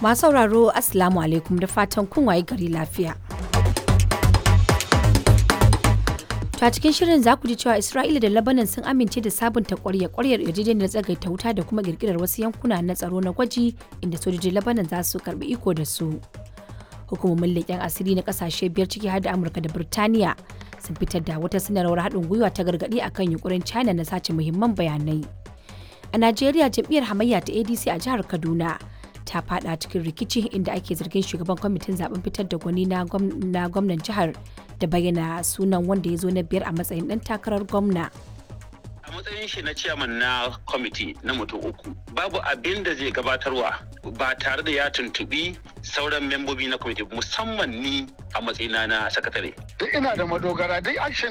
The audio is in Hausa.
Masu sauraro Assalamu alaikum da fatan kun waye gari lafiya. To a cikin shirin za ku ji cewa Isra'ila da Lebanon sun amince da sabunta ƙwarya ƙwaryar yarjejeniyar tsagaita wuta da kuma girgirar wasu yankuna na tsaro na gwaji inda sojojin Lebanon za su karbi iko da su. Hukumomin leƙen asiri na ƙasashe biyar ciki har da Amurka da Birtaniya sun fitar da wata sanarwar haɗin gwiwa ta gargaɗi akan yunkurin China na sace muhimman bayanai. A Najeriya jam'iyyar hamayya ta ADC a jihar Kaduna ta fada cikin rikici inda ake zargin shugaban kwamitin zaben fitar da gwani na gwamnan jihar da bayyana sunan wanda ya zo na biyar a matsayin dan takarar gwamna. a matsayin shi na ciyaman na kwamiti na mutum uku babu abin da zai gabatarwa ba tare da ya tuntubi sauran membobi na kwamiti musamman ni a matsayina na sakatare duk ina da madogara duk action